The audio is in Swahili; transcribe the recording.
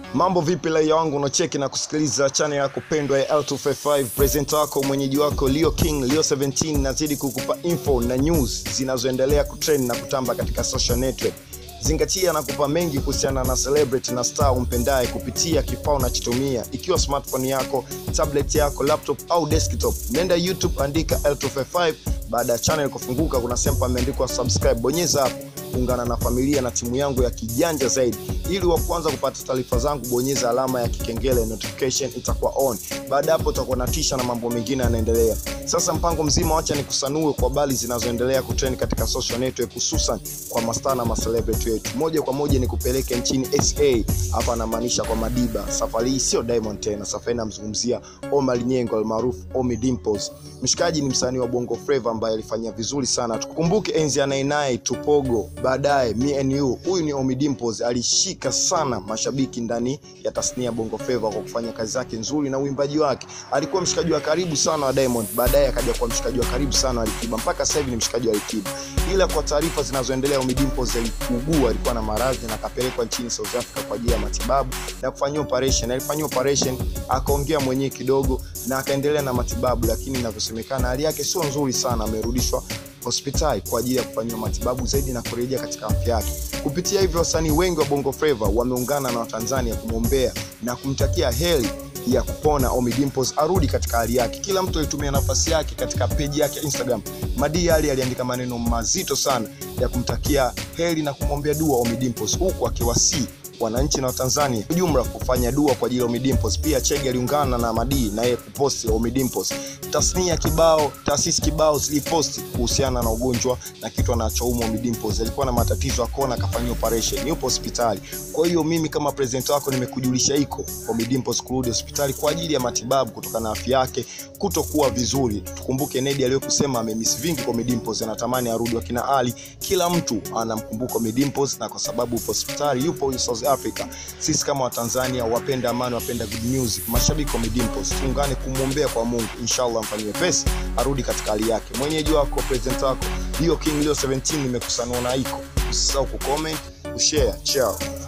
mambo vipi raia wangu unacheki na kusikiliza channel yako pendwa ya L255 presenter wako mwenyeji wako Leo King Leo 17 nazidi kukupa info na news zinazoendelea kutrend na kutamba katika social network zingatia na kupa mengi kuhusiana na celebrity na star umpendaye kupitia kifaa unachotumia ikiwa smartphone yako tablet yako laptop au desktop nenda youtube andika l255 baada ya channel kufunguka kuna sehemu pameandikwa subscribe bonyeza hapo ungana na familia na timu yangu ya kijanja zaidi ili wa kwanza kupata taarifa zangu bonyeza alama ya kikengele notification itakuwa on baada hapo utakuwa natisha na mambo mengine yanaendelea sasa mpango mzima wacha nikusanue kwa habari zinazoendelea kutrend katika social network hususan kwa mastaa na macelebrity wetu moja kwa moja nikupeleke nchini sa hapa anamaanisha kwa madiba safari hii sio diamond tena safari namzungumzia omar nyengo almaarufu omi dimples mshikaji ni msanii wa bongo flava ambaye alifanya vizuri sana tukumbuke enzi anainai tupogo baadaye me and you huyu ni omi dimples alishika sana mashabiki ndani ya tasnia ya bongo flava kwa kufanya kazi zake nzuri na uimbaji wake alikuwa mshikaji wa karibu sana wa diamond baadaye akaja kuwa mshikaji wa karibu sana wa alikiba mpaka sasa hivi ni mshikaji wa alikiba ila kwa taarifa zinazoendelea omi dimples aliugua alikuwa na maradhi na akapelekwa nchini south africa kwa ajili ya matibabu na kufanyia operation alifanyia operation akaongea mwenyewe kidogo na akaendelea na matibabu lakini inavyosemekana hali yake sio nzuri sana amerudishwa hospitali kwa ajili ya kufanyiwa matibabu zaidi na kurejea katika afya yake kupitia hivyo wasanii wengi wa bongo flava wameungana na watanzania kumwombea na kumtakia heri ya kupona Ommy Dimpoz arudi katika hali yake. Kila mtu alitumia nafasi yake katika peji yake ya Instagram. Madi Ali aliandika maneno mazito sana ya kumtakia heri na kumwombea dua Ommy Dimpoz huku akiwasii wananchi na watanzania ujumla kufanya dua kwa ajili ya Ommy Dimpoz. Pia Chege aliungana na Madi na yeye kuposti Ommy Dimpoz. Tasnia kibao, taasisi kibao ziliposti kuhusiana na ugonjwa na kitu anachoumwa Ommy Dimpoz. Alikuwa na matatizo akona, akafanyia operation, yupo hospitali. Kwa hiyo mimi kama presenter wako nimekujulisha iko Ommy Dimpoz kurudi hospitali kwa ajili ya matibabu kutokana na afya yake kutokuwa vizuri. Tukumbuke Nedi aliyokusema amemiss vingi kwa Ommy Dimpoz, anatamani arudi. Wakina Ali, kila mtu anamkumbuka Ommy Dimpoz, na kwa sababu upo hospitali, yupo huyu South Africa. Sisi kama Watanzania wapenda amani, wapenda good music, mashabiki wa Ommy Dimpoz, tuungane kumwombea kwa Mungu, inshallah mfanyie pesi arudi katika hali yake. Mwenyeji wako presenter wako Leo King Leo 17 nimekusanua na iko. Usisahau kucomment, kushare, ciao.